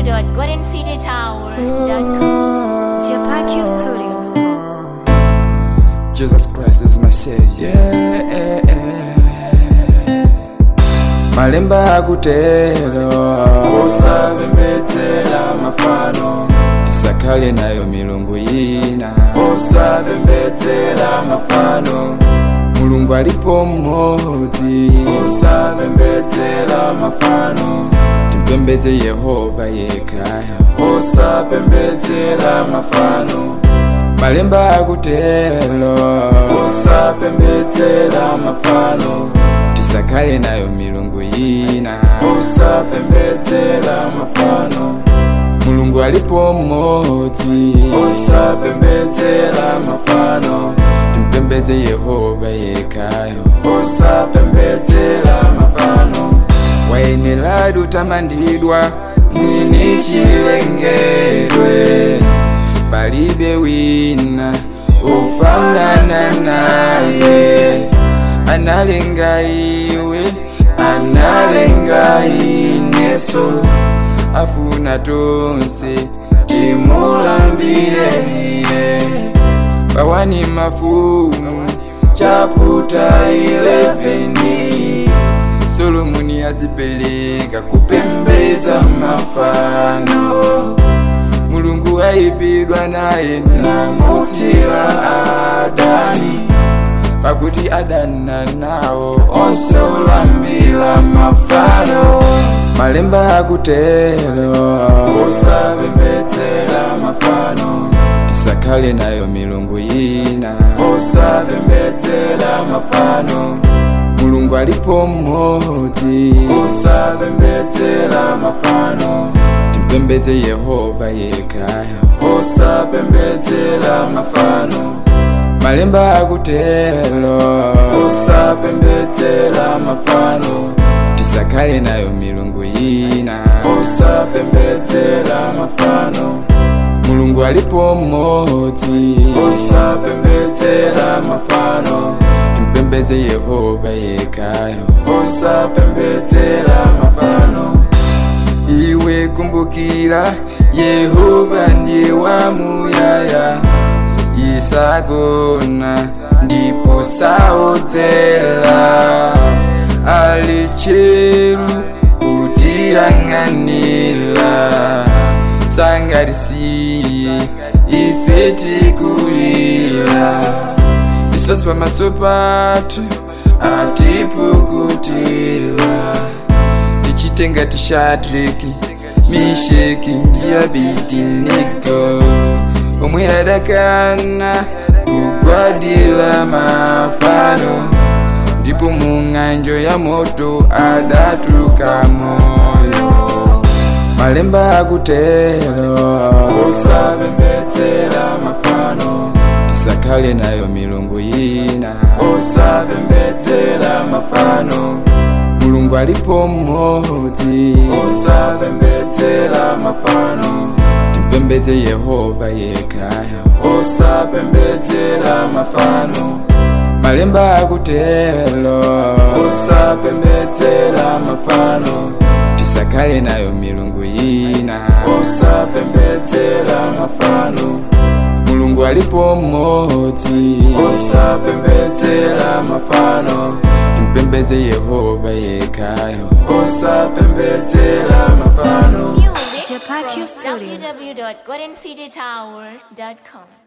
www.goldencitytower.com. Chapaki Studios. Jesus Christ is my savior. Malemba akutero osabembetela mafano tisakale nayo milungu yina osabembetela mafano mulungu alipo mmodzi osabembetela mafano timpembedze yehova yekaya osabembetela mafano malemba akutero osabembetela mafano tisakale nayo milungu yina osabembetela mafano mulungu alipo mmodzi osabembetela mafano timpembedze yehova yekayo osabembetela mafano wayeneladi utamandidwa mwini chilengedwe palibe wina ufanana naye analenga iwe analenga ineso afuna tonse timulambire iye bawani mafumu chaputa 11 solomoni adzipeleka kupembedza mafano mulungu ayipidwa naye namutira adani pakuti adana nawo onse olambira mafano malemba akutero osabembetela mafano tisakale nayo milungu yina osabembetela mafano mulungu alipo mmodzi osabembetela mafano timpembedze yehova yekaya osabembetela mafano malemba akutero osabembetela mafano tisakale nayo milungu yina osabembetela mafano mulungu alipo mmodzi osabembetela mafano timpembedze yehova yekayo osabembetela mafano iwe kumbukira yehova ndiye wamuyaya isagona ndipo saodzela ali cheru kutiyang'anila sangarisiye ife tikulila isosi pamaso patu atipukutila tichitenga tishatriki misheki ndiyabidinego omwe adakana kugwadila mafano ndipo mung'anjo ya moto adatuka moyo malemba akutero osabembetela mafano tisakale nayo milungu yina osabembetela mafano mulungu alipo mmodzi osabembetela mafano timpembedze yehova yekaya osabembetela mafano malemba akutero osabembetela mafano tisakale nayo milungu yina osabembetela mafano mulungu alipo mmodzi osabembetela mafano timpembedze yehova yekayo osabembetela mafano Music Chapaki from Studios. www.goldencitytower.com.